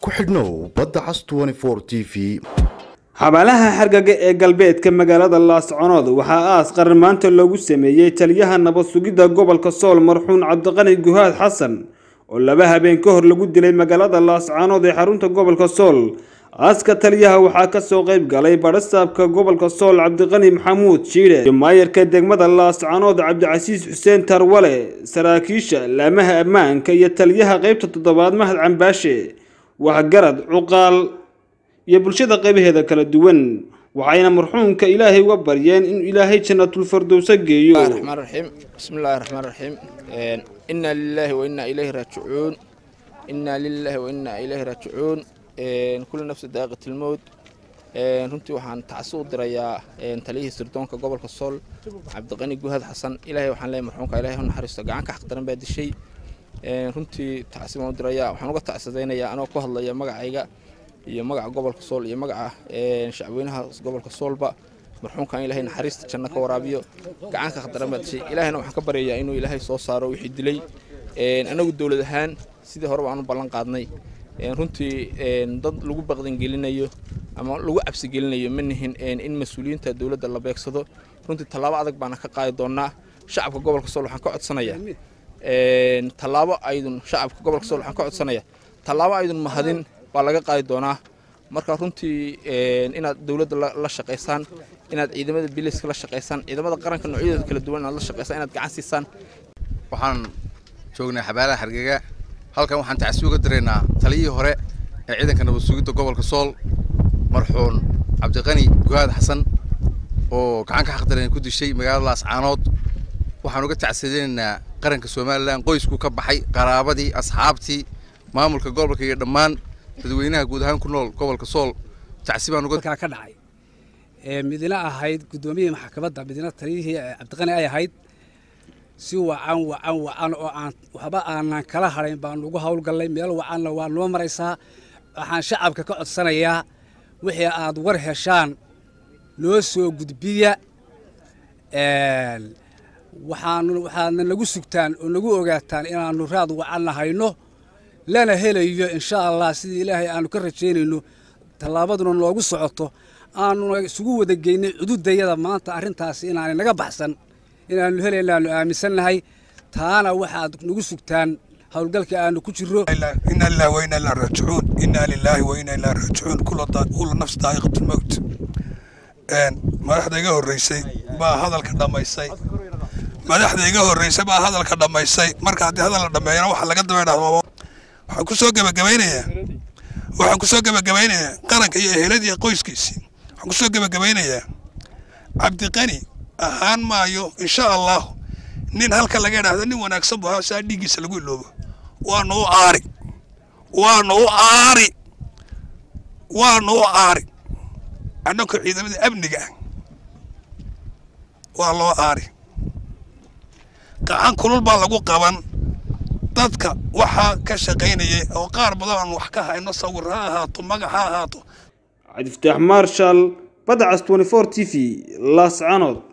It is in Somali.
ku xidhnow badda cas t v xabaalaha xargaga ee galbeedka magaalada laasconood waxaa aas qaran maanta loogu sameeyey taliyaha nabad sugidda gobolka sool marxuun cabdiqani guhaad xasan oo laba habeen ka hor lagu dilay magaalada laascaanood ee xarunta gobolka sool aaska taliyaha waxaa kasoo qayb galay badhasaabka gobolka sool cabdiqani maxamuud jiidhe iyo maayarka degmada laascaanood cabdicasiis xuseen tarwale saraakiisha laamaha ammaanka iyo taliyaha qeybta toddobaad mahad cambaashe waxgarad cuqaal iyo bulshada qaybaheeda kala duwan waxayna marxuumka ilaahay uga baryeen inuu ilaahay jannatulfardowsa geeyo الرحمن الرحيم بسم الله الرحمن الرحيم إنا لله وإنا إليه راجعون إنا لله وإنا إليه راجعون كل نفس داقة الموت runtii waxaan tacsi u dirayaa taliyihii sirdoonka gobolka sool cabdiqani guhad xasan ilaahay waxaan leeyahay marxuumka ilaahay ha naxariisto gacan ka xaqdaran baa dishay runtii tacsi baan u dirayaa waxaan uga tacsadaynayaa anoo ku hadlaya magacayga iyo magaca gobolka sool iyo magaca shacweynaha gobolka soolba marxuumkan ilaahay naxariista janno ka waraabiyo gacanka khadaran baa dishay ilaahayna waxaan ka baryayaa inuu ilaahay soo saaro wixii dilay anagu dowlad ahaan sidii horeba aanu ballan qaadnay runtii dad lagu baqdangelinayo ama lagu cabsigelinayo ma nihin in mas-uuliyiinta dowladda la beegsado runtii tallaabo adag baana ka qaadi doonaa shacabka gobolka sool waxaan ka codsanayaa tallaabo aydun shacabka gobolka sool waxaan ka codsanayaa tallaabo aydun mahadin baa laga qaadi doonaa marka runtii inaad dowladda la shaqaysaan inaad ciidamada biliska la shaqaysaan ciidamada qaranka noocyadooda kala duwan inaad la shaqaysaan inaad gacan siisaan waxaan joognay xabaalaha hargega halkan waxaan tacsi uga diraynaa taliyihii hore ee ciidanka nabad sugidda gobolka sool marxuun cabdiqani guhaad xasan oo gacan ka xaqdaran ku dishay magaalada laascaanood waxaan uga tacsadaynaynaa qaranka somalilan qoysku ka baxay qaraabadii asxaabtii maamulka gobolka iyo dhammaan dadweynaha guud ahaan ku nool gobolka sool tacsi baan uga ka dhacay midina ahayd guddoomiyihii maxkamadda midina taliyihii cabdiqani ay ahayd si wacan wacan wacan oo aan waxba aanan kala hadhayn baan ugu howlgallay meel wacanna waa noo maraysaa waxaan shacabka ka codsanayaa wixii aad war heshaan noo soo gudbiya waxaan waxaadna nagu sugtaan oo nagu ogaataan inaannu raad wacanna hayno lana helayo insha allah sidii ilaahay aanu ka rajaynayno tallaabaduna noogu socoto aanuna isugu wada geynay cududayada maanta arrintaasi inaanay naga baxsan inaannu helaynaannu aaminsannahay taana waxaad nagu sugtaan howlgalka aanu ku jiro inna lillahi wa inna ilaihi raajicuun inna lillahi wa inna ilaihi raajicuun kullu nafs daa'iqatul mawt madaxda iga horreysay baa hadalka dhammaysay madaxda iga horreysay baa hadalka dhammaysay marka haddii hadal la dhammeeyana waxa laga daba dhahdo waxaan ku soo gebagabaynayaa waxaan ku soo gebagabaynayaa qaranka iyo eheladii qoyskiisii waxaan ku soo gebagabaynayaa cabdiqani ahaan maayo insha allah nin halka laga idhaahdo nin wanaagsan bu ahaa saa dhiiggiisa lagu iloobo waanu u aari waanu u aari waanu u aari annagoo ciidamada amniga ah waa loo aari gacan kulul baa lagu qaban dadka waxaa ka shaqaynayay oo qaar badan aan wax ka hayno sawir ha ahaato magac ha ahaato cabdifataax marshal badda cas t v laascaanood